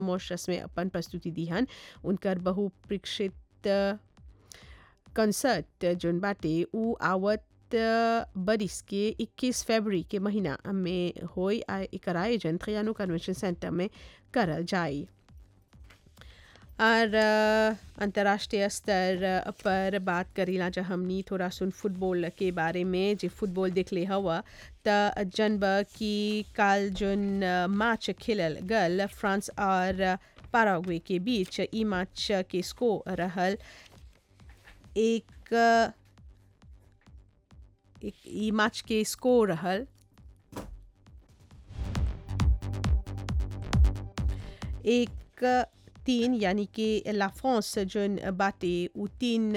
Mauritius में अपन प्रस्तुति दी हन उनकर बहुप्रेक्षित कंसर्ट जोन बाटे उ आवत बरिस के 21 फरवरी के महीना में होई आ एकर आयोजन थ्रियानो कन्वेंशन सेंटर में करल जाई और अंतर्राष्ट्रीय स्तर पर बात करीला जा हमनी थोड़ा सुन फुटबॉल के बारे में जे फुटबॉल देख ले हवा त जनब की काल जोन मैच खेलल गल फ्रांस और पाराग्वे के बीच ई मैच के स्कोर रहल एक एक ई मैच के स्कोर रहल एक तीन यानी कि ला फ्रांस जोन बाटे उ तीन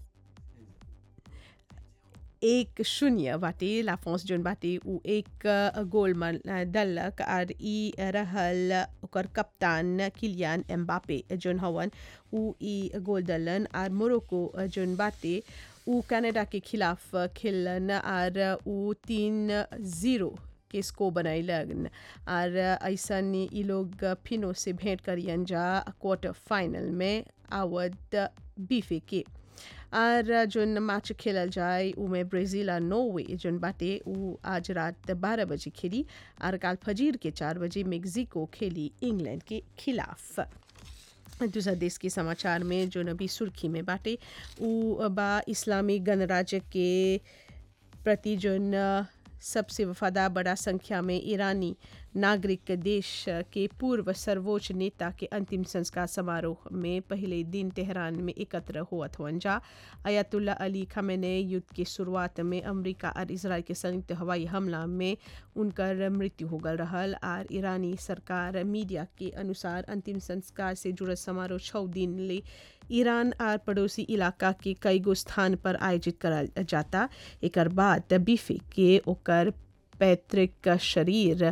एक शून्य बाटे ला फ्रांस जोन बाटे उ एक गोल मन दलक और ई रहल ओकर कप्तान किलियान एम्बापे जोन हवन उ ई गोल दलन और मोरक्को जोन बाटे उ कनाडा के खिलाफ खेलन और उ तीन जीरो के स्को बनैलन और ऐसा ई लोग फिनो से भेंट करियन जा क्वार्टर फाइनल में आवद बीफे के और जोन मैच खेलल जाए उमें ब्राज़ील और नॉर्वे जोन बाटे उ आज रात बारह बजे खेली और काल फजीर के चार बजे मेक्सिको खेली इंग्लैंड के खिलाफ दूसरा देश के समाचार में जो नबी सुर्खी में बाटे उ बा इस्लामी गणराज्य के प्रति जोन सबसे वफादार बड़ा संख्या में ईरानी नागरिक देश के पूर्व सर्वोच्च नेता के अंतिम संस्कार समारोह में पहले दिन तेहरान में एकत्र हुअत हुअन जा अयातुल्ला अली खमेने युद्ध के शुरुआत में अमेरिका और इसराइल के संयुक्त हवाई हमला में उनकर मृत्यु हो गल रहल और ईरानी सरकार मीडिया के अनुसार अंतिम संस्कार से जुड़ल समारोह छः दिन ले ईरान और पड़ोसी इलाका के कई गो स्थान पर आयोजित करल जाता एक बाद बीफे के ओकर पैतृक शरीर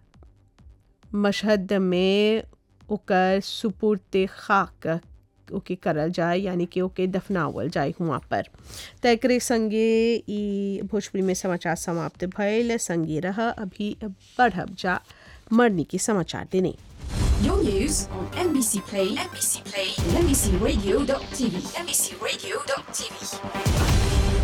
मशहद में ओकर सुपुर्द खाक ओके करल जाए यानी कि ओके दफनावल जाए हुआ पर तकरे संगे ई भोजपुरी में समाचार समाप्त भयल संगे रह अभी बढ़ब जा मरनी के समाचार देने Your news on NBC Play, NBC Play, and NBCRadio.tv, NBCRadio.tv.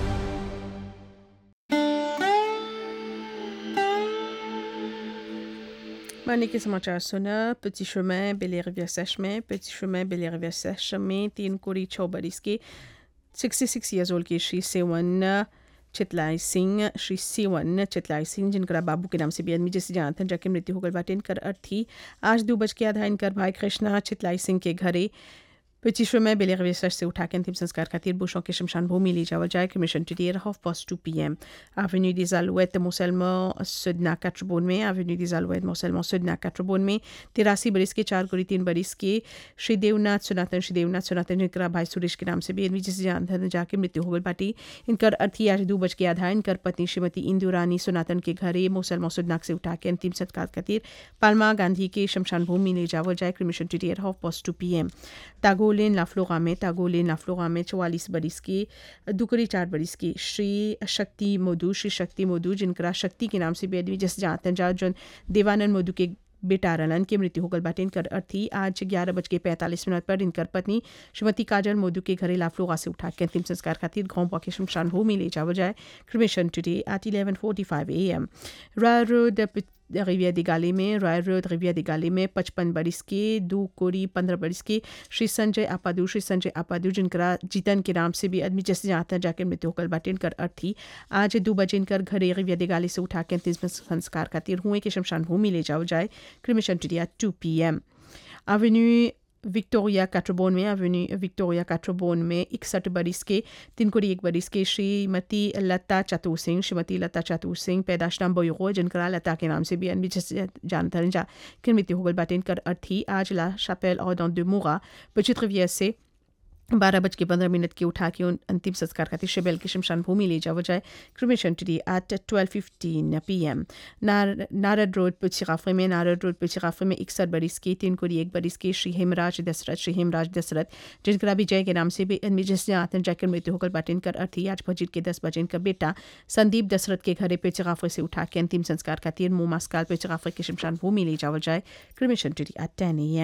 मरने के समाचार सुना petit chemin बेले रिवियर सैश में petit chemin बेले रिवियर सैश में तीन कोड़ी छः बरिस के 66 ईयर्स ओल्ड के श्री सेवन चितलाई सिंह श्री सेवन चितलाई सिंह जिनका बाबू के नाम से भी आदमी जैसे जानते हैं जाके मृत्यु हो गई बाटे इनकर अर्थी आज दो बज के आधा इनकर भाई कृष्णा चितलाई सिंह के घरे पिछले में बेले रिसर्च से उठा के अंतिम संस्कार खातिर बुशों के शमशान भूमि ले जावा जाए commission today at half past two P M Avenue des Alouettes Moselma Sudna Katrabon में Avenue des Alouettes Moselma Sudna Katrabon में तिरासी बरिस के चार गुरी तीन बरिस के श्री देवनाथ सनातन श्री देवनाथ सनातन जिनका भाई सुरेश के नाम से भी एनवी जिसे जानते जाके मृत्यु हो गई पाटी इनकर अर्थी आज दो बज के आधा इनकर पत्नी श्रीमती इंदु रानी सनातन के घरे मोसलमा सुदनाक से उठा के अंतिम संस्कार खातिर पालमा गांधी के शमशान भूमि ले जावल जाए cremation today at half past two P M तागोलेन लाफ्लोगा में तागोलेन लाफ्लोगा में चौवालीस बरिस की दुकरी चार बरिस की श्री शक्ति मोदू श्री शक्ति मोदू जिनका शक्ति के नाम से भी आदमी जैसे जानते हैं जा जो देवानंद मोदू के बेटा रलन की मृत्यु होगल बाटे इनकर अर्थी आज ग्यारह बज के पैंतालीस मिनट पर इनकर पत्नी श्रीमती काजल मोदू के घरे लाफलोगा से उठा के अंतिम संस्कार खातिर गांव के शमशान भूमि ले जावल जाए cremation today at eleven forty five A M Roy road रिविया दिगाली में रॉय रोड रिविया दिगाली में पचपन बरिस के दो कोरी पंद्रह बरिस के श्री संजय आपादू श्री संजय आपादू जिनका जीतन के नाम से भी आदमी जैसे जानते हैं जाकर मृत्यु होकर बाटे इनकर अर्थी आज दो बजे इनकर घरे रिविया दिगाली से उठा के अंतिम संस्कार खातिर हुए कि शमशान भूमि ले जाओ जाए cremation today at two P M avenue Victoria कैट्रोबोन में एवेन्यू विक्टोरिया कैट्रोबोन में इकसठ बरिस के तीन कोड़ी एक बरिस के श्रीमती लता चतुर सिंह श्रीमती लता चतुर सिंह पैदाश नाम बोयो जिनका लता के नाम से भी अनबी जानते हैं जा कि मृत्यु हो गई बाटे इनकर अर्थी आज ला शापेल और दो मुगा पचित रिवियर से बारह बज के पंद्रह मिनट के उठा के उन अंतिम संस्कार खातिर शेबेल की शमशान भूमि ले जाओ जाए cremation today at twelve fifteen P M Narad road पुचिराफे में नारद रोड पुचिराफे में इकसठ बरिस की तीन कोरी एक बरिस की श्री हेमराज दशरथ श्री हेमराज दशरथ जिनका विजय के नाम से भी जिसने आतन जाकर मृत्यु होकर बाटिन कर अर्थी आज भजित के दस बजे इनका बेटा संदीप दशरथ के घरे पेचराफे से उठा के अंतिम संस्कार खातिर मोमास्काल पेचराफे की शमशान भूमि ले जाओ जाए क्रिमेशन टुडे एट टेन ए